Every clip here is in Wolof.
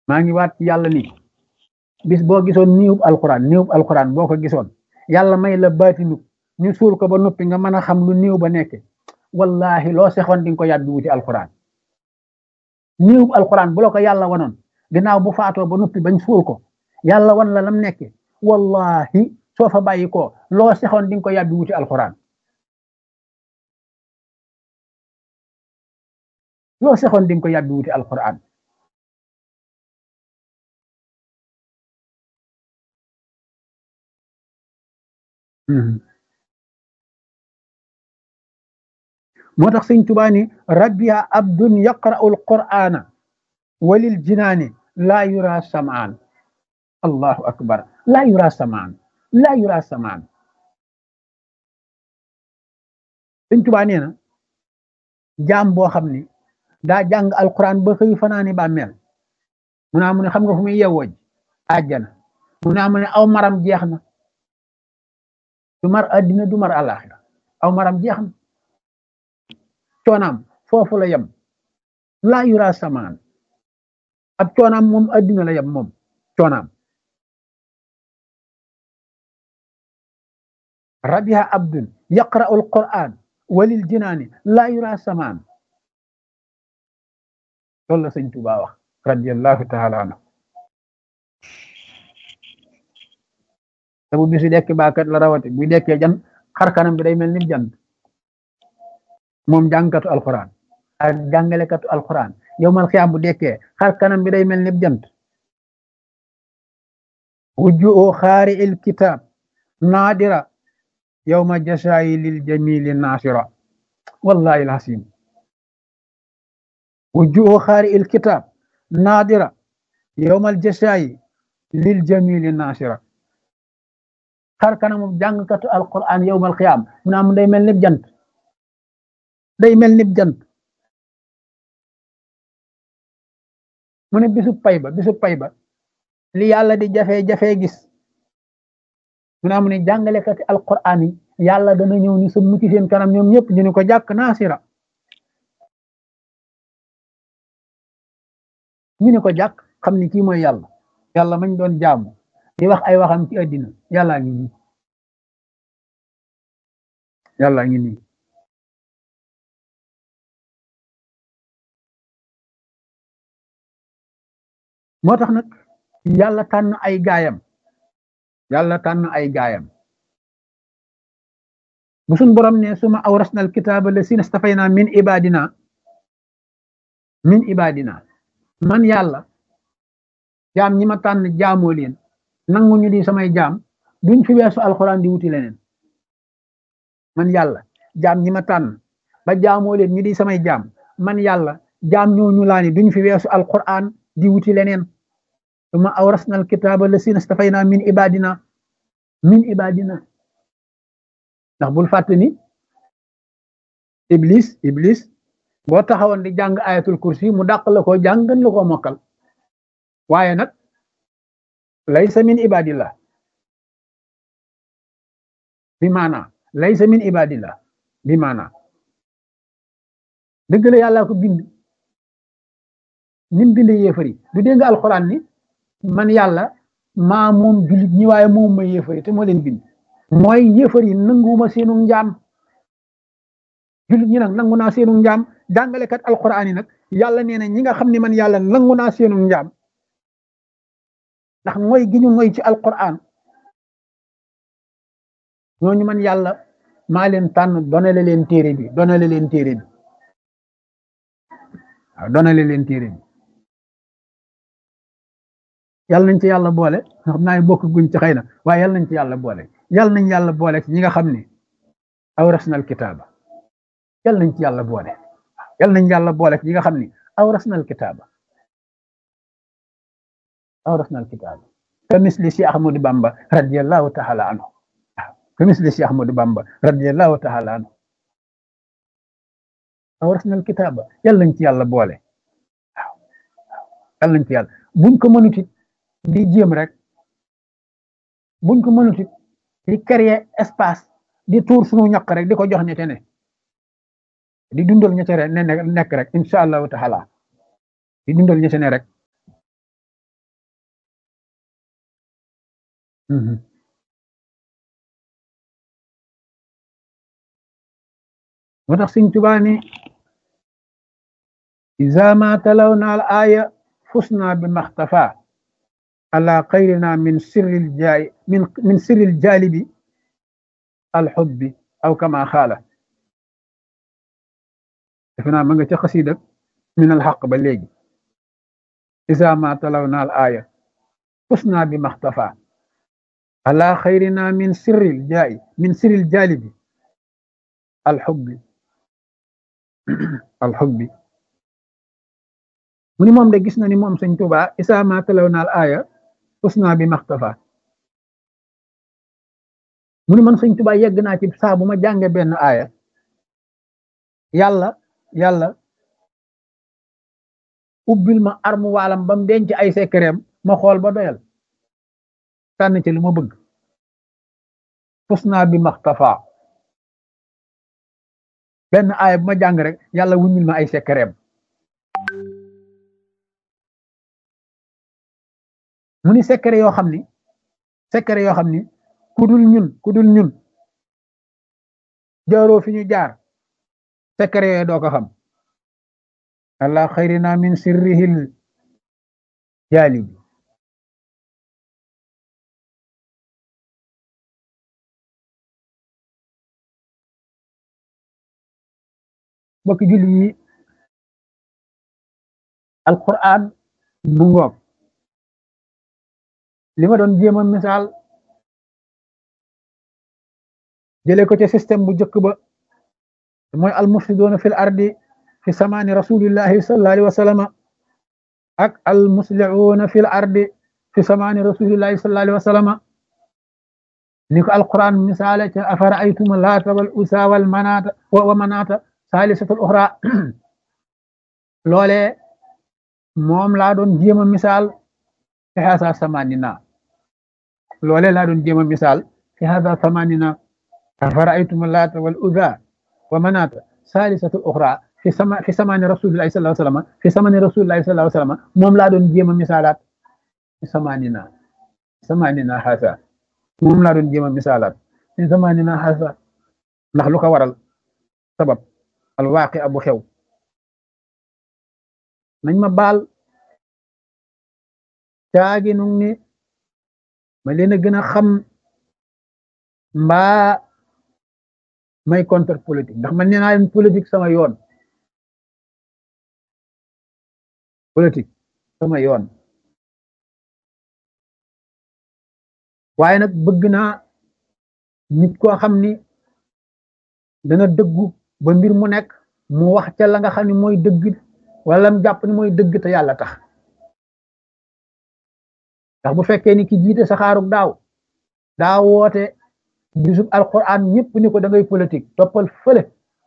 maa ngi waat ci yàlla ni bis boo gisoon niwub alquran niwub alquran boo ko gisoon yàlla may la baatinu ñu suul ko ba noppi nga mën a xam lu niw ba nekke wallahi loo sexoon di nga ko yàbbi wuti alquran niwub alquran bu la ko yàlla wanoon ginnaaw bu faatoo ba noppi bañ suul ko yàlla wan la lam nekke wallahi soo fa bàyyi ko loo sexoon di nga ko yàbbi wuti alquran loo sexoon di nga ko yàbbi wuti alquran moo tax sëñ Tuubaa ni rabbiya abdun yaqra'u alqur'ana walil jinaani laa yura samaan allahu akbar laa yura samaan laa yura samaan sëñ Tuubaa nee na jaam boo xam ni daa jàng alquran ba xëy fanaani bàmmeel mu naa mu ne xam nga fu muy yewwooj àjjana mu naa mu ne aw maram jeex na du mar addina du mar àllaaxira aw maram jeex na coonaam foofu la yem laa yura samaan ab coonaam moom addina la yem moom coonaam rabiha abdun yaqra'u alquran walil jinaani laa yura samaan loolu la sëñ Tuubaa wax radiallahu taala anhu te bu bisu dekk baakat la rawate buy dekkee jan xar kanam bi day mel ni jant moom jàngkatu alquran ak jàngalekatu alquran yow mal xiyaam bu dekkee xar kanam bi day mel ni jant wujju oo xaari il kitab naadira yowma jasaayi lil jamili nasira wallahi alhasim wujju oo xaari il kitab naadira yowmal jasaayi lil jamili nasira xar kanamu jàngkatu alquran yowmal xiyaam mu naa mu day mel ni jant day mel ni jant mu ne bisu pay ba bisu pay ba li yàlla di jafe-jafe gis mu naa mu ne jàngalekati alquran yi yàlla dana ñëw ni sa mucc seen kanam ñoom ñëpp ñu ne ko jàkk naasira ñu ne ko jàkk xam ni kii mooy yàlla yàlla mañ doon jaamu di wax ay waxam ci àddina yàllaa ngi nii yàllaa ngi nii moo tax nag yàlla tànn ay gaayam yàlla tànn ay gaayam bu suñ borom ne suma awrasna al kitaaba la sina stafayna min ibadina min ibadina man yàlla jaam ñi ma tànn jaamoo leen nangu ñu di samay jaam duñ fi weesu alxuraan di wuti leneen man yàlla jaam ñi ma tànn ba jaamoo leen ñu di samay jaam man yàlla jaam ñooñu laa ni duñ fi weesu alxuraan di wuti leneen suma awrasna al kitaaba la sina stafayna min ibadina min ibadina ndax bul fàtte ni iblis iblis boo taxawoon di jàng ayatul kursi mu dàq la ko jàng gën la ko mokkal waaye nag laysa min ibadillah bi maana laysa min ibadillah bi maana dëgg la yàlla ko bind nim bind yéefari du dégg alxuraan ni man yàlla maa moom jullit ñi waaye moom ma yéefari te moo leen bind mooy yéefari nanguwuma seenu njaam jullit ñi nag nangu naa seenu njaam jàngalekat alxuraan yi nag yàlla nee na ñi nga xam ne man yàlla nangu naa seenu njaam ndax mooy gi ñu mooy ci alquran ñooñu man yàlla maa leen tànn donale leen téere bi donale leen téere bi waaw donale leen téere bi yàlla nañ ci yàlla boole xam naa bokk guñ ci xëy na waaye yàlla nañ ci yàlla boole yàlla nañ yàlla boole ci ñi nga xam ne awrasna alkitaaba yàlla nañ ci yàlla boole yàlla nañ yàlla boole ci ñi nga xam ne awrasna alkitaaba awrasna alkitaaba ka misli si ahmadu bamba radiallahu taala anhu ka misli si ahmadu bamba radiallahu taala anhu awrasna alkitaaba yàlla nañ ci yàlla boole waaw yàlla nañ ci yàlla buñ ko mënutit di jéem rek buñ ko mënutit di créer espace di tuur sunu ñaq rek di ko jox ñete ne di dundal ñete ne nekk rek incha allahu taala di dundal ñete ne rek moo tax Sëñ Tuubaa ni iza ma talawna al aya fusna bi maxtafa ala xayrina min sirril jaay min min sirril jaalibi alxubbi aw kama xaala defe naa ma nga ca xasida min alxaq ba léegi iza ma talawna al aya fusna bi maxtafa ala xayrina min sirril jaay min sirril jaalibi alxubbi alxubbi mu ni moom de gis na ni moom sëñ Tuubaa isa ma talaw naal aaya usna bi maxtafa mu ni man sëñ Tuubaa yegg naa ci saa bu ma jànge benn aaya yàlla yàlla ubbil ma armu waalam ba mu denc ay sekkereem ma xool ba doyal tànn ci lu ma bëgg usna bi maxtafa benn aaya bu ma jàng rek yàlla wuññil ma ay sekkereem mu ni secret yoo xam ni secret yoo xam ni ku dul ñun ku dul ñun jaaroo fi ñu jaar secret yooyu doo ko xam allah xayrina min sirrihil jaalibi mbokki julli yi alquran bu ngoog li ma doon jéem a misaal jëlee ko ci système bu njëkk ba mooy almufsidoona fil ardi fi samaani rasulillahi sallallahu alayhi wa sallama ak almuslihuuna fil ardi fi samaani rasulillahi sallallahu alayhi wa sallama ni ko alquran misaale ca afara aytuma laata wal usa wal manaata wa manaata saalisatul uxra loolee moom laa doon jéem a misaal fi hasa samanina loolee laa doon jéem a misaal fi hasa samanina afara'aytum laata wal uzza wa manaata saalisatul uxra fi sama fi samani rasulillahi sallallahu alayhi wa sallam fi samani rasulillahi sallallahu alayhi wa sallam moom laa doon jéem a misaalaat fi samanina samanina hasa moom laa doon jéem a misaalaat fi samanina hasa ndax lu ko waral sabab alwaaqi abu xew nañ ma baal caagi nu ni ma leen a gën a xam mbaa may contre politique ndax man nee naa leen politique sama yoon politique sama yoon waaye nag bëgg naa nit koo xam ni dana dëggu ba mbir mu nekk mu wax ca la nga xam ne mooy dëgg wala mu jàpp ni mooy dëgg te yàlla tax ndax bu fekkee ni ki jiite saxaarug daaw daa woote bisub alquran ñëpp ni ko da ngay politique toppal fële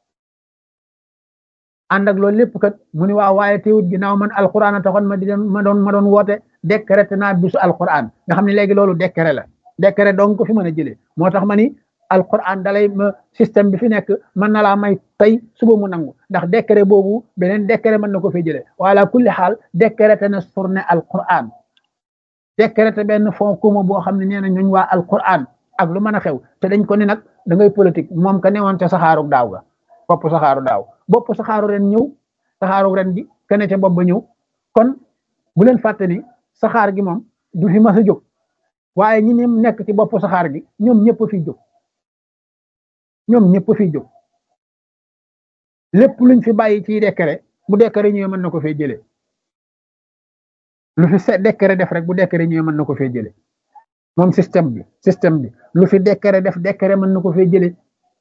ànd ak loolu lépp kat mu ni waa waaye teewut ginnaaw man alquran a taxoon ma di ma doon ma doon woote décrété naa bisu alquran nga xam ne léegi loolu décret la décret donc ko fi mën a jëlee moo tax ma ni alquran dalay ma système bi fi nekk mën na laa may tey suba mu nangu ndax décret boobu beneen décret mën na ko fay jëlee wala kulli xaal décrété na journée alquran décrété benn fond commun boo xam ne nee na ñooñ waa alquran ak lu mën a xew te dañ ko ni nag da ngay politique moom ka newoon te saxaaru daaw ga bopp saxaaru daaw bopp saxaaru ren ñëw saxaaru ren gi kene ca bopp ba ñëw kon bu leen fàtte ni saxaar gi moom du fi mas a jóg waaye ñi ne nekk ci bopp saxaar gi ñoom ñëpp fi jóg ñoom ñëpp fi jóg lépp luñ fi bàyyi ci décret bu décret ñëwee mën na ko fee jëlee lu fi se décret def rek bu décret ñëwee mën na ko fee jëlee moom système bi système bi lu fi décret def décret mën na ko fee jëlee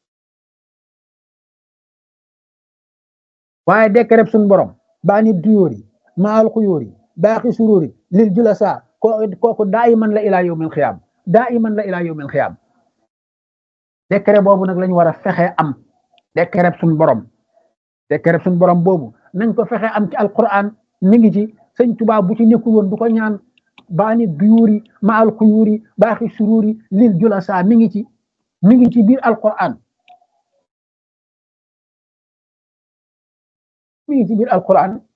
waaye décret suñ borom baa nit duyóor yi maal xuyóor yi baaxi suróor yi lil julasa ko kooku daa iman la ilaa yawmil xiyaam daa iman la ilaa yawmil xiyaam décret boobu nag lañu war a fexe am décret suñ borom décret suñ borom boobu nañ ko fexe am ci alquran mi ngi ci sëñ Tuubaa bu ci nekkul woon du ko ñaan baani duyuuri maal xuyuuri baaxi suruuri lil julasa mi ngi ci mi ngi ci biir alquran mi ngi ci biir alquran